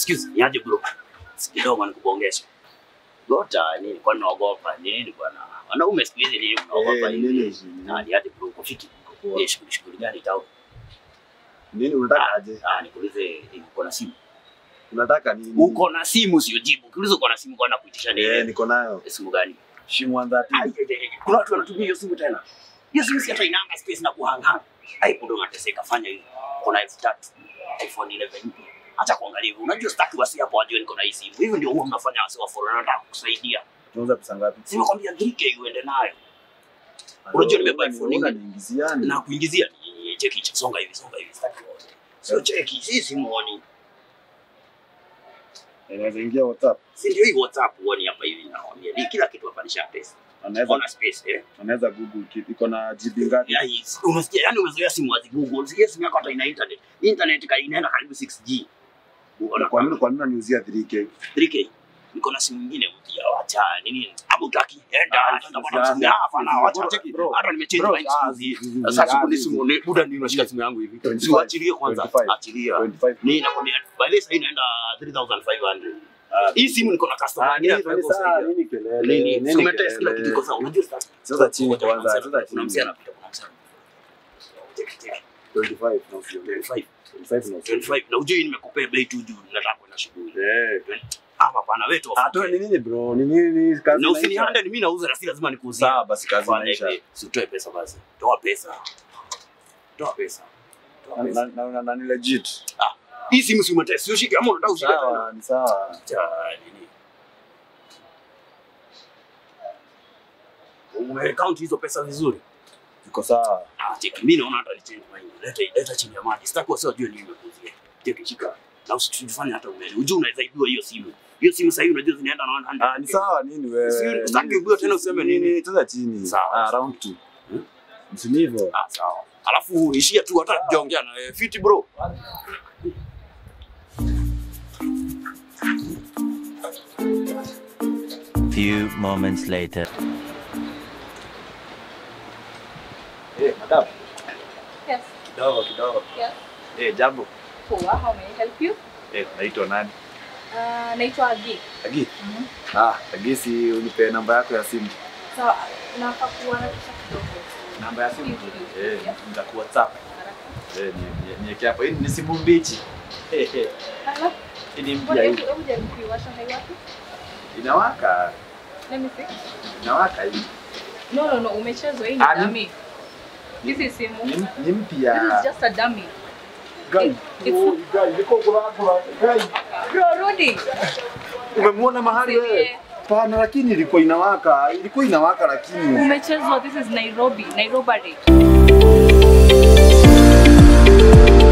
Excuse me, aje bro. Kidogo nikubongesha. Gota nini kwa naogopa nini bwana? Wanaume siku hizi nini mnaogopa Eh, nini hivi? hizi? Na ni aje bro uko fiti? Poa. Eh, shughuli shughuli gani tao? Nini unataka aje? Ah, nikuulize eh, uko na simu? Unataka nini? Uko na simu sio jibu. Ukiuliza uko na simu kwa kuitisha Eh, nini? niko nayo. Simu gani? Shimu 130. Ai, ai, ai, ai. Kuna watu wanatumia hiyo simu tena. Hiyo simu si hata inanga space na kuhangana. Ai, bado unateseka fanya hivi. Kuna elfu tatu iPhone 11 mpya. Acha kuangalia hivyo. Unajua sitaki wasi hapo wajue niko na hii simu. Hivi ndio huwa mnafanya wasi wa foreign wanataka kukusaidia. Tunauza pesa ngapi? Simekwambia 3K uende nayo. Unajua nimebeba iPhone ingine. Unaniingiziani. Na kuingizia ni cheki cha songa hivi songa hivi sitaki wote. Sio cheki, si simuoni. Inaweza ingia WhatsApp. Si ndio hii WhatsApp uone hapa hivi nakwambia. Ni kila kitu hapa nisha pesa. Anaweza Ona space eh. anaweza Google kitu. Iko na GB ngapi? Ya hii, unasikia yani umezoea simu wazi Google. Sikia simu yako hata ina internet. Internet ka inaenda karibu 6G. Unaona Kwa nini kwa nini unaniuzia 3K? 3K. Niko na simu nyingine mpya wacha nini? Hapo utaki enda Ah, enda sasa, bwana simu yako hapana wacha bro, cheki. bro, Hata nimechange bro, mind ah, siku hizi. zi- zi- Sasa zi- siku ni ah, simu ni buda nini unashika simu yangu hivi. 25, Siwachilie kwanza. 25, Achilia. 25. Ni nakwambia by the way sasa inaenda 3500. Ah, Hii simu niko na customer Ah, mwingine nini anataka nini saa kusaidia. nini kelele? Nini? Nini Umetest kila kelele? kitu iko sawa. Unajua sasa. Sasa chini Kuna kwanza, msana- sasa Kuna chini. msana anapita, kuna msana. Cheki cheki. 25 na usio. 25. 25 na usio. 25 na ujui nimekupea bei tu juu nataka kwenda shughuli. Eh. Ah, hapana wewe tu. Ah, tu ni nini bro? Ni nini kazi? Na inaisha? usinihande ni mimi nauza na si lazima nikuuzie. Sawa basi kazi Fanya inaisha. hivi, si utoe pesa basi. Toa pesa. Toa pesa. Toa Na- pesa. na- na- na ni legit. Hii simu si umetest, si ushike ama unataka ushike tena. Sawa, ni sawa. Cha nini? Umecount hizo pesa vizuri. Iko sawa. Ah, cheki mimi naona hata nichange mind. Leta leta chini ya maji. Sitaki wasi wajue nini nimekuzia. Cheki shika. Na usifanye hata umeli. Ujue unaweza ibiwa hiyo simu. Hiyo simu sasa hivi unajua zinaenda na 100. Ah, ni sawa nini wewe? Si- usitaki Nini? ujue tena useme nini. Cheza chini. Sawa. Ah, round 2. Hmm? Msini hivyo. Ah, sawa. Alafu ishia tu hata tujaongea na wewe. Fiti bro. Few moments later. Eh, madam. Yes. Kidogo kidogo. Yes. Eh, jambo. Poa, how may I help you? Eh, naitwa nani? Uh, naitwa Agi. Agi. Mhm. Ah, Agi si unipe namba yako ya simu. Sawa, nafaa kuwa na kisha kidogo. Namba ya simu. Yes. Eh, nitaku WhatsApp. Haraka. Eh, ni ni- niweke hapo. Hii ni simu mbichi. Eh, eh. Ala, Hii ni mbona mpya hebu hii. hebu jaribu kuiwasha haiwaki? Inawaka. Let me see. Inawaka hii. No, no, no, umechezwa hii ni Ah, ni- dummy. This is simu. Ni, This ni mpya. is just a dummy. Guy, It's- oh, guy, niko kulakula. Guy, Bro, rudi. umemwona mahali wewe? Yeah. Pana, lakini ilikuwa inawaka, ilikuwa inawaka lakini Umechezwa. This is Nairobi, Nairobi.